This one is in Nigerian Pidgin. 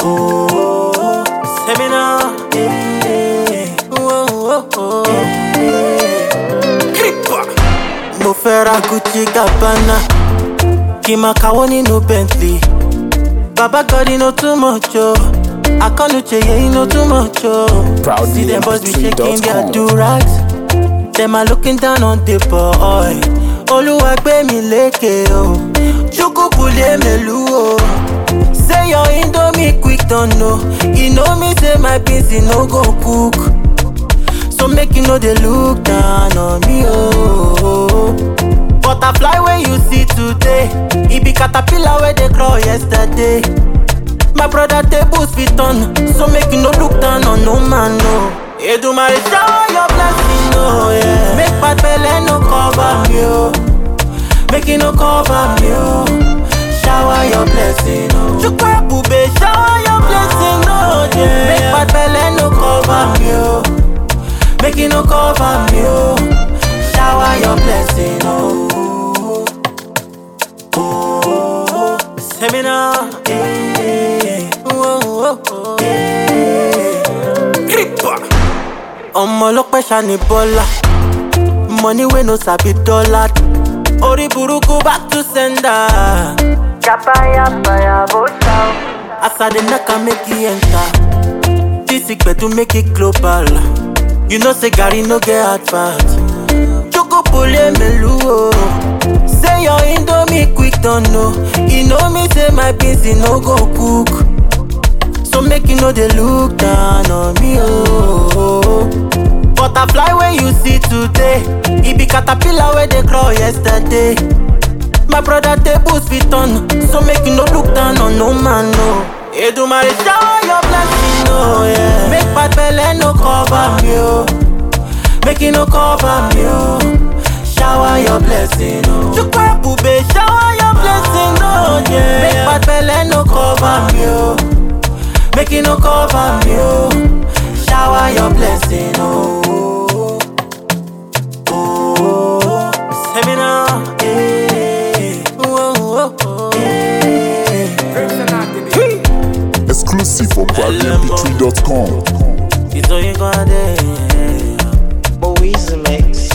Oh, seminar. Yeah. Oh, oh, oh. Creeper. Mo fẹ́ ra Gucci Gabbana. Kí n máa kàwọ́ nínú Bentley. Baba God, you know too much, oh. Akanuche, yeah, you know too much, oh. Proudly See them boys be shaking their MP3.com. do-rags. Them are looking down on the boy. Oluwa gbé mi lékè o. Chukwu kule melu o. Say your indomie quick don know. You know me say my beans e no go cook. So make you no dey look down on me o. Butterfly wey you see today, e be caterpillar wey dey crawl yesterday. My brother tables fit turn, so make you no look down on no man, no. Edumare shower your blessing, no, yeah. Make bad belle no cover me, oh. Make it no cover me, oh. Shower your blessing, oh. Chukwu ebube, shower your blessing, no, yeah. Make bad belle no cover me, oh. Make it no cover me, oh. Shower your blessing, oh. Oh, seminar, yeah. Oh, oh, oh, yeah. Creeper. ọmọ ọlọpẹ ṣani bọlá money wey no sabi dollar orí burúkú back to sender. Chapaya paya bota. As I dey knack am make e enter. This gbedu make it global. You know say Gary no get hard part. Choco pole melu o. Say your indomie quick don know. You know me say my beans e no go cook. So make you no dey look down on me, oh. Butterfly wey you see today, e be caterpillar wey dey crawl yesterday. My brother tables fit turn, so make you no look down on no man, no. Edumare shower your blessing, no, yeah. Make bad belle no cover me, oh. Make it no cover me, oh. Shower your blessing, oh. Chukwu ebube, shower your blessing, no, yeah. Make bad belle no cover me, oh. Make it no cover me, oh. Shower your blessing, oh. Oh, seminar, yeah. Oh, oh, oh, yeah. Exclusive for ProudlyMP3.com. It's all you gonna do. Moise Mix.